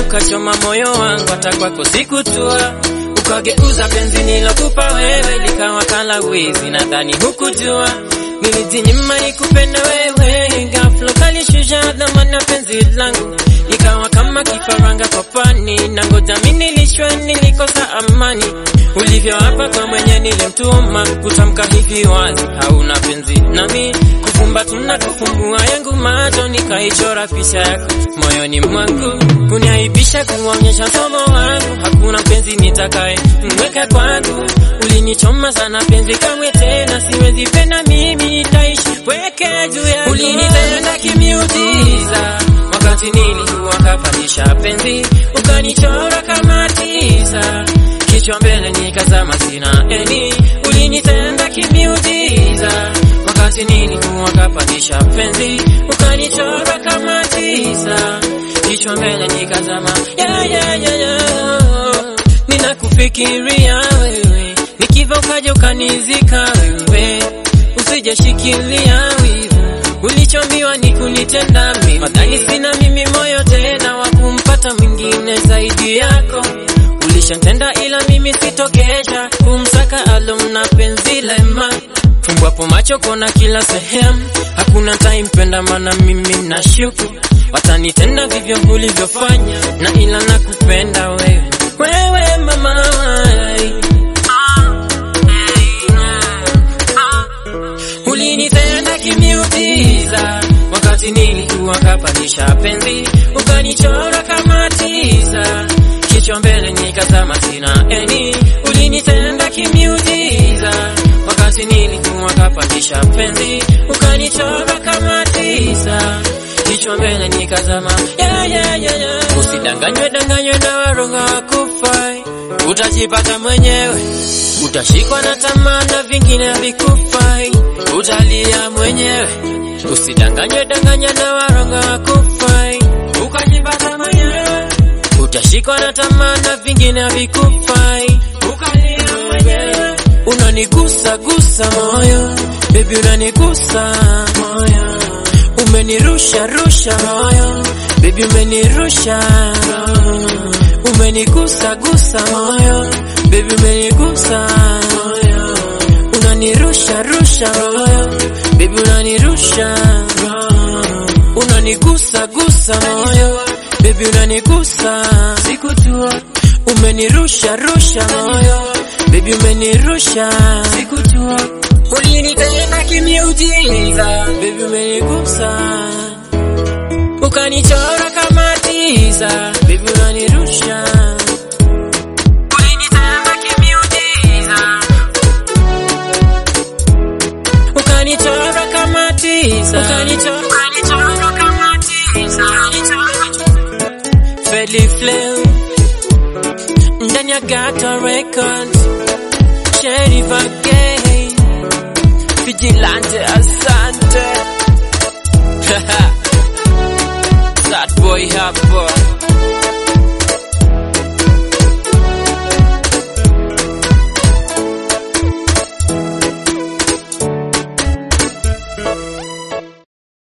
ukachoma moyo wangu, hata kwako sikutua, ukageuza penzi nilokupa wewe likawa kala wizi, nadhani hukujua nilijinyima nikupenda wewe, ghafla ukalishusha dhamana ya penzi langu, ikawa kama kifaranga kwa pani, na ngoja mimi nilishwe, nilikosa amani ulivyo hapa kwa mwenye nilimtuma kutamka hivi wazi, hauna penzi nami kufumba tuna kufumbua yangu macho, nikaichora picha yako moyoni mwangu, kuniaibisha kuonyesha somo wangu, hakuna penzi nitakaye mweka kwangu. Ulinichoma sana penzi, kamwe tena siwezi penda mimi, taishi pweke juu ya ulinitenda kimiujiza wakati nilikuwa kapandisha penzi, ukanichora kama tisa kichwa mbele nikazama, sina eni. Ulinitenda kimiujiza wakati nilikuwa kapandisha penzi, ukanichora kama tisa kichwa mbele nikazama, yeah, yeah, yeah, yeah. Ninakufikiria wewe nikiva, ukaja ukanizika wewe, usijashikilia wivu ulichombiwa ni kunitenda mimi, madhani sina mimi moyo tena wa kumpata mwingine zaidi yako ulishantenda ila mimi sitokesha kumsaka alumna penzi lema fumbwapo macho kona kila sehemu hakuna taimpenda mana mimi na shuku watanitenda vivyo ulivyofanya na ila nakupenda wewe wewe mama ulinitenda kimiujiza wakati nilikuwa kapandisha penzi ukanichora kama tisa kichwa mbele nikazama, sina eni. Ulinitenda kimiujiza wakati nilikuwa kapandisha penzi, ukanichora kama tisa kichwa mbele nikazama, yeah, yeah, yeah, yeah. Usidanganywe danganywe na waronga wakufai, utajipata mwenyewe, utashikwa na tamaa na vingine havikufai, utalia mwenyewe. Usidanganywe danganywe na waronga wakufai, ukajipata mwenyewe utashikwa na tamaa na vingine havikufai, ukalia mwenyewe. Unanigusa gusa moyo baby, unanigusa moyo, umenirusha rusha moyo baby, umenirusha umenigusa gusa moyo baby, umenigusa moyo, unanirusha rusha moyo baby, unanirusha unanigusa gusa moyo baby unanigusa, sikujua umenirusha rusha moyo baby, umenirusha sikujua, ulinitenda kimiujiza baby, umenigusa ukanichora kama tisa baby, unanirusha ulinitenda kimiujiza ukanichora kama tisa ukanichora ukanichora kama tisa Fedly Flame ndani ya Gata Records, Sheriff again, Vigilante, asante Sad boy hapa